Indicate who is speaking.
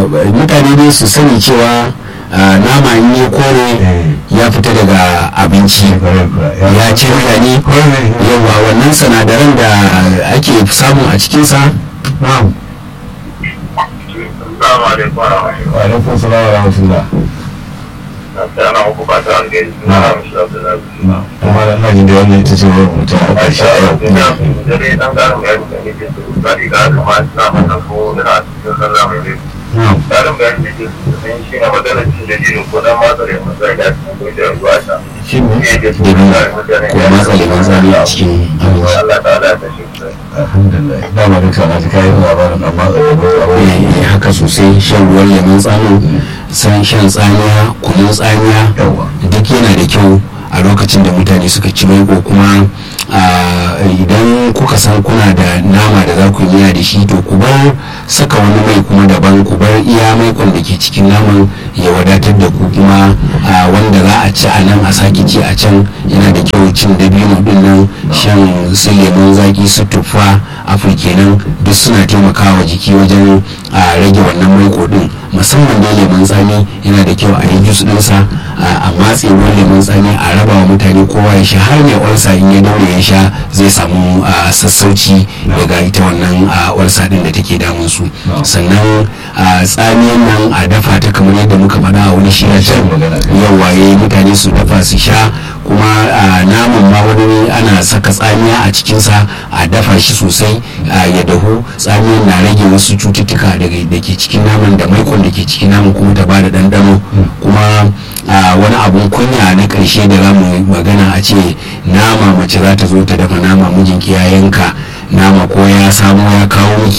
Speaker 1: mutane dai su sani cewa nama in ya kore ya fita daga abinci ya canza ne yawa wannan sanadaran da ake samu a cikinsa na'am
Speaker 2: Assalamu alaikum wa rahmatullahi.
Speaker 3: wa alaikum salam wa rahmatullah
Speaker 2: Assalamu alaikum ba ta alheri. Na ramshi Abdullahi.
Speaker 3: kuma da hajji da wannan ita ce wa mutum a ƙarshe a yau
Speaker 2: Dare dan garin bayani da nake so. Sadi ga kuma ina mata ko ina cikin sallah mai rai.
Speaker 1: na'am
Speaker 2: Garin bayani da nake so sun shi na maganar cin da jini ko dan matsa da masar da cikin kungiyar ruwa ta.
Speaker 3: shi ne
Speaker 2: Shi ne su
Speaker 1: Dabino
Speaker 2: da mutane
Speaker 1: ko matsa lemon tsami a cikin abinci
Speaker 2: Allah ta'ala ta shi kusa.
Speaker 3: alhamdulillah dama duka na ta kayan labarin amma
Speaker 1: Eh, haka sosai shan ruwan lemon tsami san shan tsamiya kunun tsamiya
Speaker 3: yawa
Speaker 1: duk yana da kyau a lokacin da mutane suka ci maiko kuma ah, idan kuka san kuna da nama da za ku yi miya da shi to ku bar saka wani mai kuma daban ku bar iya maikon da ke cikin naman ya wadatar da ku kuma ah, wanda za a ci a nan a sake ci a can yana da kyau cin dabino din nan shan su lemon zaki su tuffa afir kenan duk suna taimakawa jiki wajen a rage wannan maiko din musamman da lemon tsami yana da kyau a yi jus ɗinsa a matse ruwan lemon tsami a raba wa mutane kowa ya sha har mai olsa in ya daure ya sha zai samu a, sassauci daga ita wannan a, olsa din da take damun su sannan a, tsamiyan nan a dafa ta kamar yadda muka faɗa a wani shirya can yawa ya mutane su dafa su sha kuma a naman ma wani ana saka tsamiya a cikinsa a dafa shi sosai a, ya dahu tsamiyan na rage wasu cututtuka daga- da ke cikin naman da maikon da ke cikin naman kuma ta bada ɗanɗano kuma a, wani abun kunya na ƙarshe da za mu magana a ce nama mace za ta zo ta dafa nama mijinki ya yanka nama ko ya samo ya kawo miki